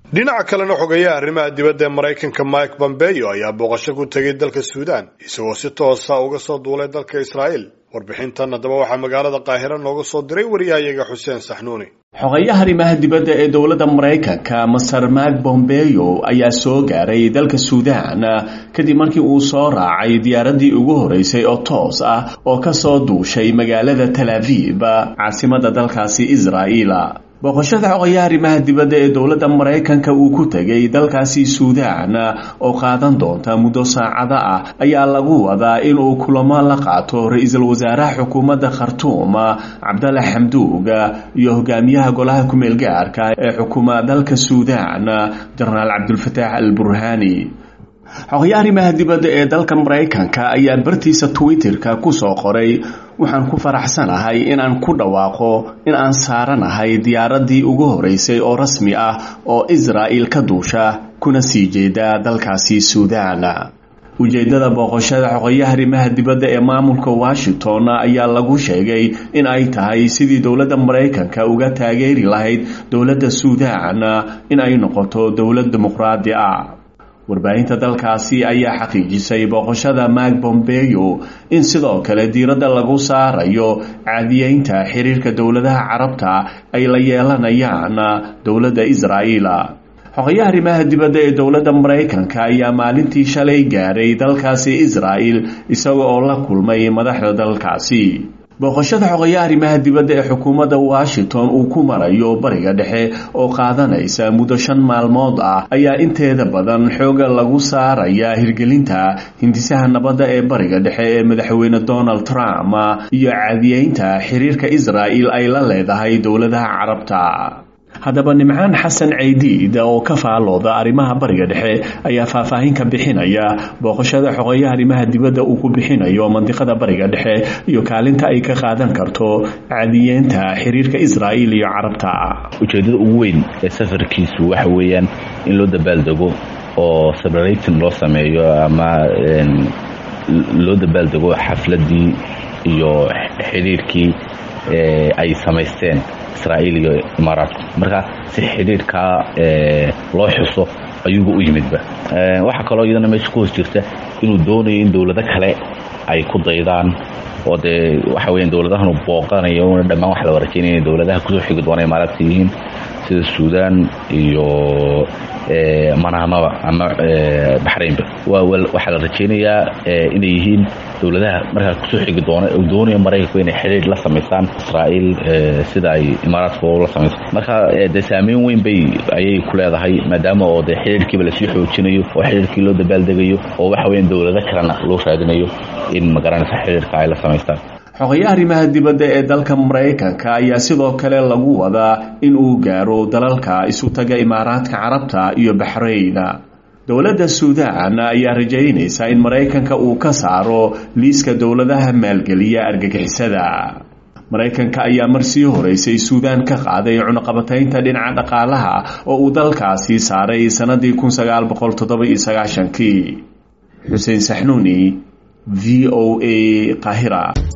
dhinaca kalena xogeeyaha arrimaha dibadda ee maraykanka mike pompeo ayaa booqasho ku tegay dalka suudaan isagoo si toosa uga soo duulay dalka israa'iil warbixintan haddaba waxaa magaalada qaahiro nooga soo diray wariyahayaga xuseen saxnuuni xogeeyaha arrimaha dibadda ee dowladda maraykanka master mark bombeo ayaa soo gaaray dalka suudaan kadib markii uu soo raacay diyaaraddii ugu horeysay oo toos ah oo ka soo duushay magaalada tal aviv caasimadda dalkaasi israa'iil booqashada xogayaha arrimaha dibadda ee dowladda maraykanka uu ku tegay dalkaasi suudaan oo qaadan doonta muddo saacada ah ayaa lagu wadaa inuu kulamo la qaato ra-iisul wasaaraha xukuumadda khartuum cabdalla xamduug iyo hogaamiyaha golaha kumeel gaarka ee xukuma dalka suudaan jenaraal cabdulfataax al burhani xogayaha arrimaha dibadda ee dalka maraykanka ayaa bartiisa twitterka kusoo qoray waxaan ku faraxsanahay inaan ku dhawaaqo in aan saaranahay diyaaraddii ugu horeysay oo rasmi ah oo israa'il ka duusha kuna sii jeeda dalkaasi suudaan ujeeddada booqashada xogayaha arrimaha dibadda ee maamulka washington ayaa lagu sheegay in ay tahay sidii dowladda maraykanka uga taageeri lahayd dowladda suudaan in ay noqoto dowlad dimuqraadi ah warbaahinta dalkaasi ayaa xaqiijisay booqashada mark bombeo in sidoo kale diiradda lagu saarayo caadiyeynta xiriirka dowladaha carabta ay la yeelanayaan dowladda israa'iil xogayaha arrimaha dibadda ee dowladda maraykanka ayaa maalintii shalay gaaray dalkaasi israa'il isaga oo la kulmay madaxda dalkaasi booqashada xogayaha arrimaha dibadda ee xukuumadda washington uu ku marayo bariga dhexe oo qaadanaysa muddo shan maalmood ah ayaa inteeda badan xooga lagu saaraya hirgelinta hindisaha nabadda ee bariga dhexe ee madaxweyne donald trump iyo caadiyeynta xiriirka israa'il ay la leedahay dowladaha carabta haddaba nimcaan xasan caydiid oo ka faalooda arrimaha bariga dhexe ayaa faahfaahin ka bixinaya booqashada xogeeyaha arrimaha dibadda uu ku bixinayo mandiqada bariga dhexe iyo kaalinta ay ka qaadan karto caadiyeenta xiriirka israa'iil iyo carabta ujeeddada ugu weyn ee safarkiisu waxa weeyaan in loo dabaaldego oo celebrating loo sameeyo ama loo dabaaldego xafladii iyo xiriirkii ay samaysteen israa'iil iyo imaaraadku marka si xidhiirkaa loo xuso ayuuba u yimidba waxaa kaloo iyadana meesha ku hoos jirta inuu doonayo in dowlado kale ay ku daydaan oo dee waxa weya dowladahanu booqanayo una dhammaan waxa la rajaynaya inay dowladaha kusoo xigi doona imaaraadka yihiin sida suudaan iyo manaamaba ama baxraynba waxaa la rajaynayaa inay yihiin dowladaha markaa kusoo xigi doona doonaya maraykanku inay xidhiir la samaystaan israa'iil sida ay imaaraadka la samayso marka dee saameyn weyn bay ayay ku leedahay maadaama oo dee xidhiirkiiba lasii xoojinayo oo xidhiirkii loo dabaaldegayo oo waxa weya dowlado kalena loo raadinayo in magaranaysa xidhiirka ay la samaystaan xogayaha arrimaha dibadda ee dalka maraykanka ayaa sidoo kale lagu wadaa in uu gaaro dalalka isu taga imaaraadka carabta iyo baxrayn dowladda suudaan ayaa rajaynaysa in maraykanka uu ka saaro liiska dowladaha maalgeliya argagixisada maraykanka ayaa marsii horeysay suudaan ka qaaday cunuqabataynta dhinaca dhaqaalaha oo uu dalkaasi saaray sannadii kun sagaal boqol toddoba iyo sagaashankii xuseen saxnuuni v o a qaahira